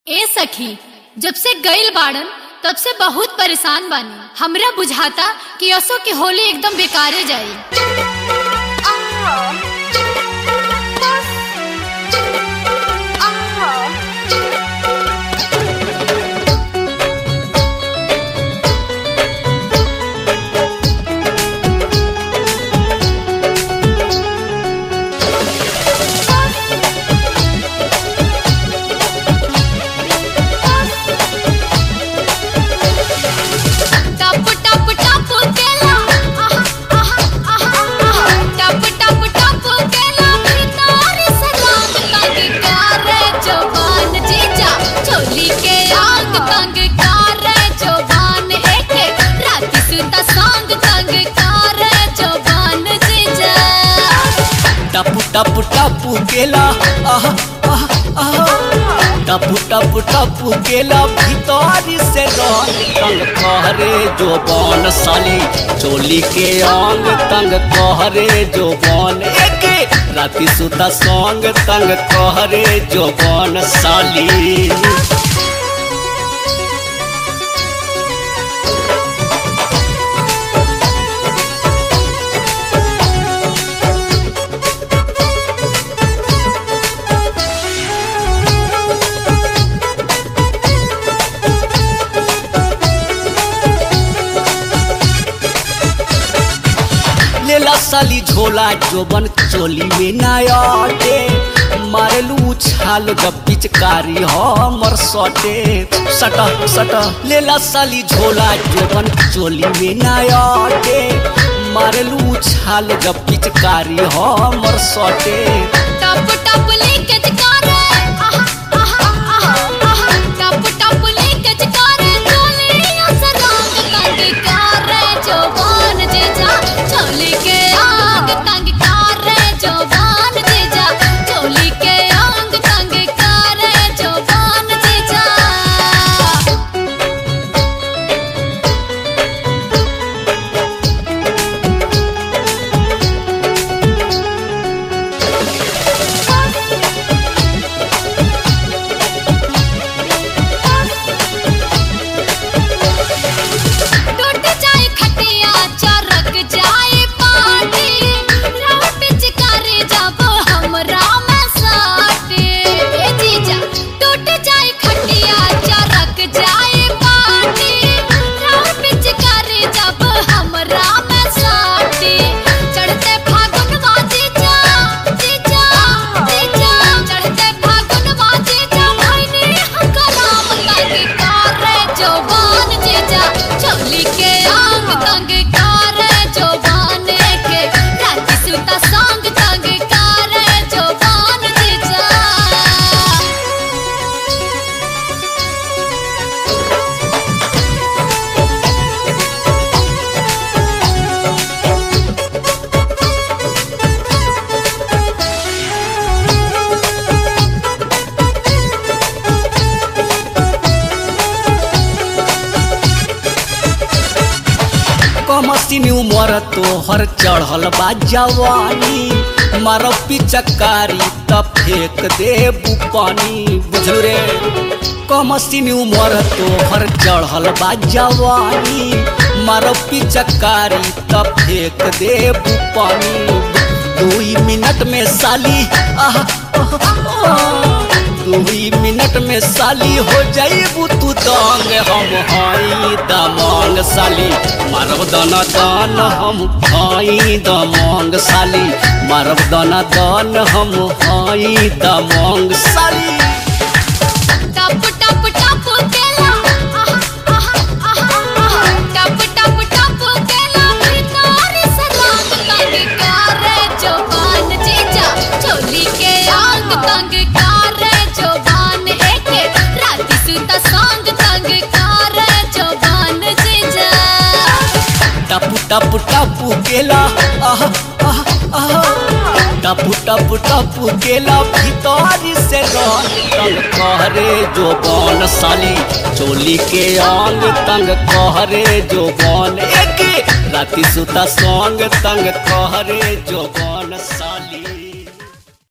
ए सखी जब से गइल बाड़न तब से बहुत परेशान बानी हमरा बुझाता कि असो के होली एकदम बेकारे जाई टप टप टप केला आहा आहा आहा आहा टप टप टप केला भीतर से रंग तंग करे जवान जीजा चोली के आंग तंग करे जवान एके रात सुता संग तंग करे जवान जीजा टपु टपु टपु केला आह आह आह टपु टपु टपु केला भीतर से रंग तंग कहरे जो बन साली चोली के अंग तंग कहरे जो बन एके राति सुता संग तंग कहरे जो बन साली लेला साली झोला जोबन चोली में नायाटे मारेलू छाल जब पिचकारी हमर सटे सट सट लेला साली झोला जोबन चोली में नायाटे मारेलू छाल जब पिचकारी हमर सटे टप टप लीकेज करे आहा आहा आहा आहा टप टप लीकेज करे चोलिया से रंग तंग करे जवान जीजा चोली के आंग तंग करे जवान जीजा चोली के आंग तंग करे जवान जीजा टूट जाए खटिया चरक जाए पाटी राह पिचकारी जब हमरा में साटे ए जीजा टूट जाए खटिया चरक जाए पाटी राह पिचकारी जब हमरा में साटे चढ़ते फागुनवा जीजा जीजा जीजा चढ़ते फागुनवा जीजा भइनी हम कराम तंग करे जवान जीजा चोली के आंग तंग करे जवान के रात सुता संग तंग करे जवान जीजा कमसिनी उमर तोहर चढ़ल बा जवानी मारो पिचकारी त फेंक देबू पानी बुझलू रे कमसिनी उमर तोहर चढ़ल बा जवानी मारो पिचकारी त फेंक देबू पानी दुई मिनट में साली आह आह, आह। दुई मिनट में साली हो जाइबू तू दांग हम हाई दमांग साली मारब दाना दान हम हाई दमांग साली मारब दाना दान हम हाई दमांग साली टप टप टप केला आहा आहा आहा आहा टप टप टप केला भीतर से रंग तंग करे जवान जीजा चोली के आंग तंग करे जवान एके रात सुता संग तंग करे जवान जीजा टपु टपु टपु केला आह आह आह टपु टपु टपु केला भीतर से रंग तंग कहरे जो बन साली चोली के अंग तंग कहरे जो बन एके राति सुता संग तंग कहरे जो बन साली